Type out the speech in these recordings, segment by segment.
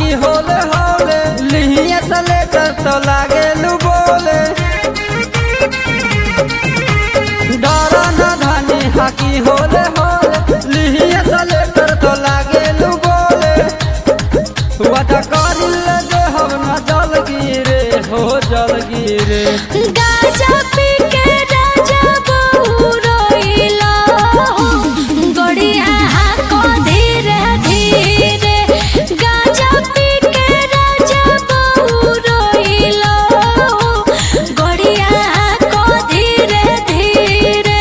धानी होले होले लिहिया से लेकर तो लागे लू बोले डरा न धानी हाकी होले होले लिहिया से लेकर तो लागे लू बोले वादा कर ले जे हम न जल गिरे हो जल गिरे गाजा पी के राजा बहू रोइला हो गड़िया को धीरे धीरे गाजा पी के राजा बहू रोइला हो गड़िया को धीरे धीरे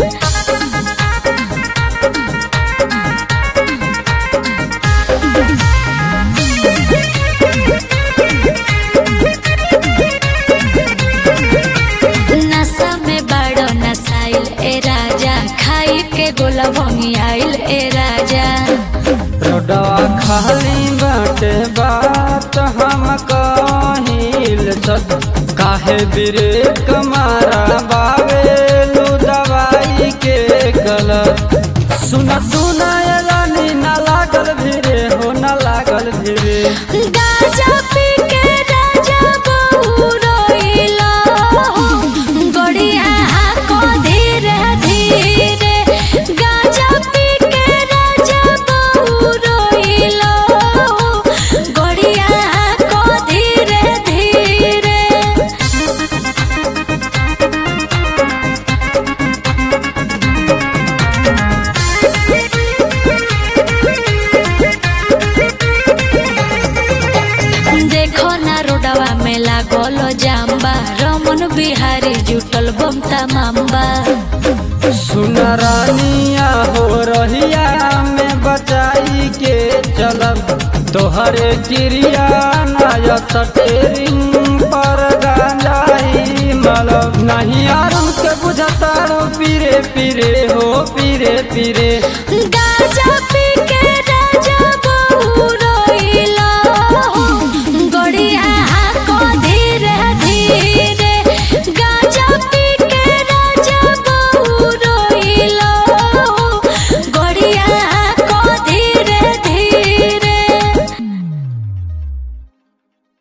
नशा में बड़ो नसाइल ए राजा खाई के गोला भंगी आइल ए राजा रोडवा खाली बाटे बात हम कहिल सद काहे ब्रेक मारा बावेलू दवाई के गलत सुना सुना ये रानी ना लागल भिरे हो ना लागल भिरे गाजा पी के राजा बहू रोइला हो गड़िया को धीरे धीरे गाजा पी के राजा बहू रोइला हो गड़िया को धीरे धीरे देखो ना रोडवा में लागल जाम्बा रमन बिहारी जुटल बमता माम्बा सुना रानिया हो रहिया में बचाई के चलब तोहरे क्रिया नया सटेरिंग पर गांजाई मलब नहीं आरम के बुझतारो पीरे पीरे हो पीरे पीरे गाजा